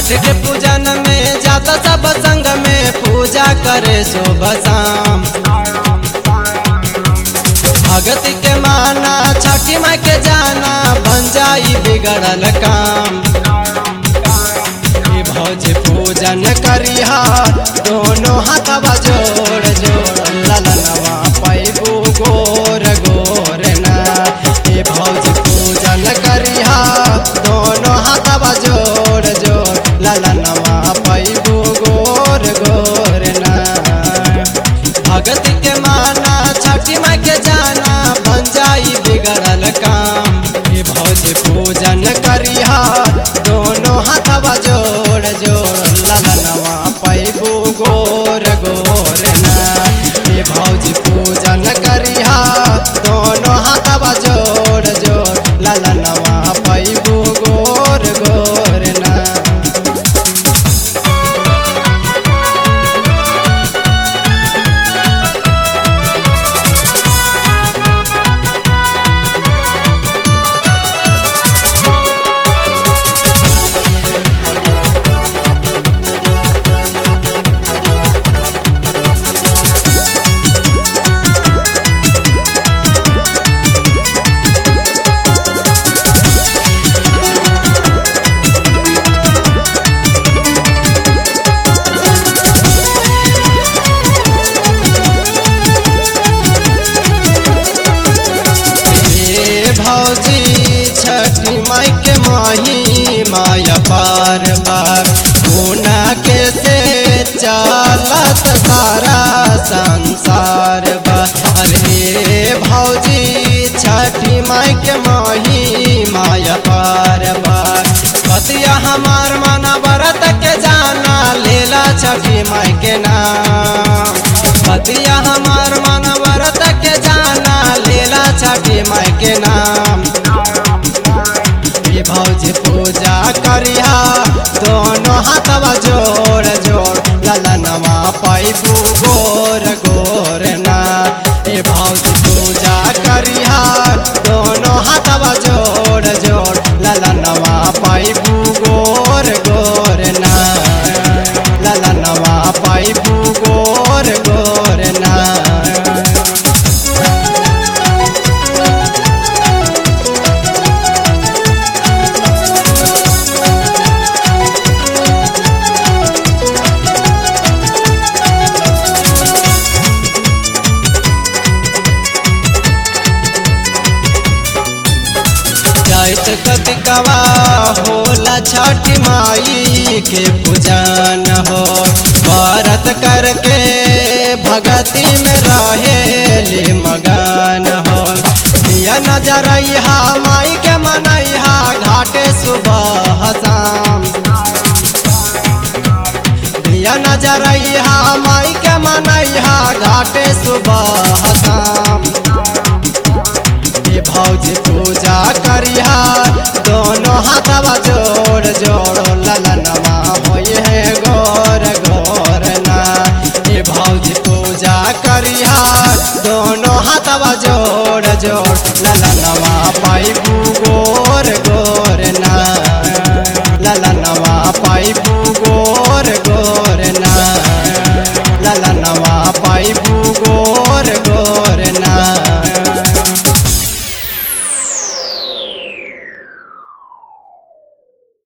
छठ के पूजन में जाता सब संग में पूजा करे सुबह शाम भगत के माना छठी माई के जाना बन जाई बिगड़ल काम ई भौज पूजन करिहा दोनों हाथवा जोड़ जोड़ ललनवा पैबू गोर गोर ना ई भौज पूजन करिहा दोनों हाथवा जोड़ जोड़ ललनवा पैबू गोर गोर ना भगत के माना छठी माई के जाना बन जाई बिगड़ल काम ये भौज पूजन करिहा दोनों हाथवा जोड़ जोड़ ललनवा पैबू गोर गोर ना ये भौज पूजन करिहा दोनों हाथवा जोड़ जोड़ ललनवा पैबू गोर गोर ना हे भौजी छठी माई के माही माया पार बार गुना के से चालत सारा संसार बा अरे भौजी छठी माई के माही माया पार बार पतिया हमार मना व्रत के जाना लेला छठी माई के नाम पतिया हमार मन व्रत के जाना लेला छठी माई के नाम ये भौजी पूजा करिहा दोनों हाथवा जोड़ जोड़ ललनवा पैबू गोर गोर ना ये भौजी पूजा करिहा दोनों हाथवा जोड़ जोड़ ललनवा पैबू गोर गोर ना ललनवा पैबू गोर गोर ना जाइत कतिकवा होला छठ माई के पूजन हो व्रत करके भगती में रहेली मगन हो दिया नजर माई के मनैहा घाटे सुबह शाम दिया नजर माई के मनैहा घाटे सुबह शाम ये भौजी पूजा करिहा दोनों हाथवा जोड़ जोड़ ललनवा होई है गोर गोर ना ये भौजी पूजा करिहा दोनों